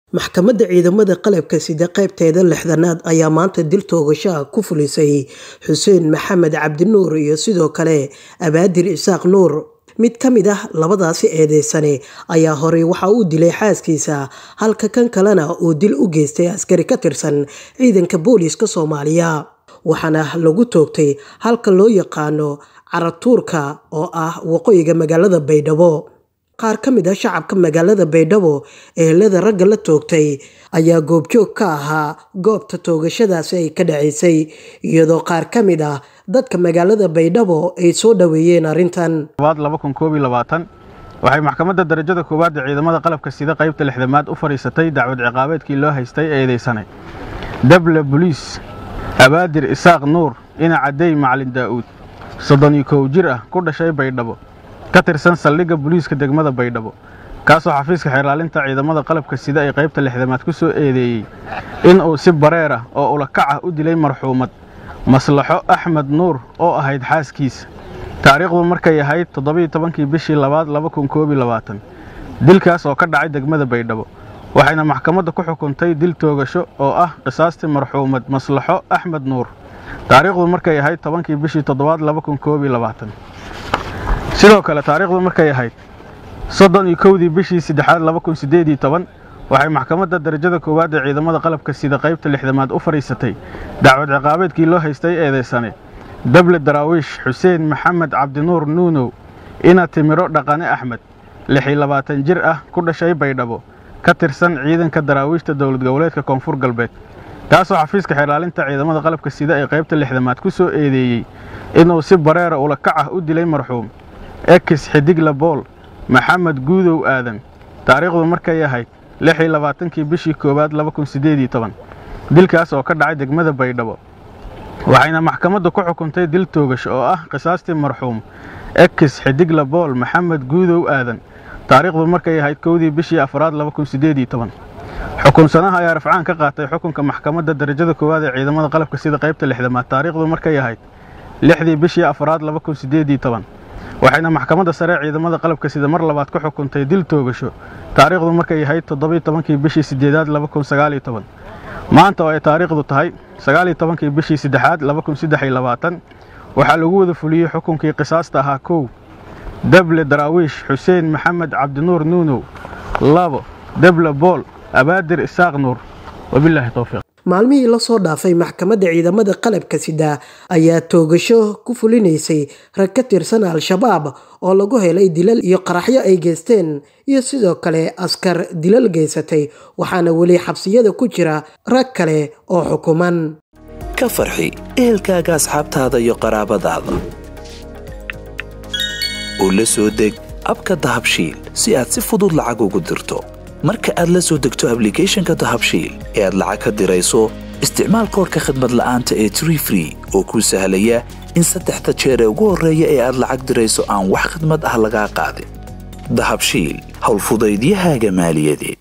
maxkamadda ciidamada qalabka sida qaybteeda lixdanaad ayaa maanta dil toogashaha ku fulisay xuseen maxamed cabdinuur iyo sidoo kale abaadir isaaq nuur mid ka mid ah labadaasi eedeysane ayaa horey waxa uu dilay xaaskiisa halka kan kalena uu dil u geystay askari ka tirsan ciidanka booliiska soomaaliya waxaana lagu toogtay halka loo yaqaano caratuurka oo ah waqooyiga magaalada baydhabo qaar ka mid ah shacabka magaalada baydhabo ehelada ragga la toogtay ayaa goobjoog ka ahaa goobta toogashadaasi ay ka dhaceysay iyadoo qaar ka mid ah dadka magaalada baydhabo ay soo dhoweeyeen arrintan waxay maxkamadda darajada koowaad ee ciidamada qalabka sida qaybta lixdamaad u fadhiisatay dacwad ciqaabeedkii loo haystay eedeysanay dable boliis abaadir isaaq nuur ina cadey macalin daa'uud soddon iyo kow jir ah ku dhashay baydhabo ka tirsan saldhigga boliiska degmada baydhabo kaasoo xafiiska xeerlaalinta ciidamada qalabka sida ay qaybta lixdamaad ku soo eedeeyey in uu si bareer ah oo ulakac ah u dilay marxuumad maslaxo axmed nuur oo ahayd xaaskiisa taariikhdu markay ahayd toddobiyo tobankii bishii labaad laba kun koob iyo labaatan dilkaas oo ka dhacay degmada baydhabo waxayna maxkamadda ku xukuntay dil toogasho oo ah qisaastii marxuumad maslaxo axmed nuur taariikhdu markay ahayd tobankii bishii toddobaad laba kun koob iyo labaatan sidoo kale taariikhdu markay ahayd soddon iyo kowdii bishii saddexaad laba kun siddeed iyo toban waxay maxkamadda darajada koowaad ee ciidamada qalabka sida qaybta lixdamaad u fadhiisatay dacwad ciqaabeedkii loo haystay eedeysane dable daraawiish xuseen maxamed cabdinuur nuunow ina timiro dhaqane axmed lixiyo labaatan jir ah ku dhashay baydhabo ka tirsan ciidanka daraawiishta dowlad goboleedka koonfur galbeed kaasoo xafiiska xeerlaalinta ciidamada qalabka sida ee qaybta lixdamaad ku soo eedeeyey inuu si bareera ulakac ah u dilay marxuum ekis xidigla bool maxamed guudow aadan taariikhdu markay ahayd lixiyo labaatankii bishii koowaad laba kun siddeed iyo toban dilkaas oo ka dhacay degmada baydhabo waxayna maxkamaddu ku xukuntay dil toogash oo ah qisaastii marxuum ekis xidigla bool maxamed guudow aadan taariikhdu markay ahayd kowdii bishii afraad laba kun siddeed iyo toban xukunsanaha ayaa rafcaan ka qaatay xukunka maxkamadda darajada koowaad ee ciidamada qalabka sida qaybta lixdamaad taariikhdu markay ahayd lixdii bishii afraad laba kun siddeed iyo toban waxayna maxkamadda sare ciidamada qalabka sida mar labaad ku xukuntay dil toogasho taariikhdu markay ahayd toddobiyo tobankii bishii siddeedaad laba kun sagaaliyo toban maanta oo ay taariikhdu tahay sagaaliyo tobankii bishii saddexaad laba kun saddex iyo labaatan waxaa lagu wada fuliyey xukunkii qisaasta ahaa kow dable daraawiish xuseen maxamed cabdinuur nuunow labo dable bool abaadir isaaq nuur wabilaahi towfiiq maalmihii lasoo dhaafay maxkamadda ciidamada qalabka sida ayaa toogasho ku fulinaysay rag ka tirsan al-shabaab oo lagu helay dilal iyo qaraxyo ay geysteen iyo sidoo kale askar dilal geysatay waxaana weli xabsiyada ku jira rag kale oo xukuman ka farxi ehelkaaga asxaabtaada iyo qaraabadaada oo la soo deg abka dahabshiil si aad si fudud lacag ugu dirto marka aad la soo degto ablicathonka dahabshiil ee aad lacag ka dirayso isticmaal koorka khadmad la'aanta ee tree free oo kuu sahlaya in saddexda jeer ee ugu horreeya ee aad lacag dirayso aan wax khadmad ah lagaa qaadin dahabshiil howlfudaydiyahaaga maaliyadeed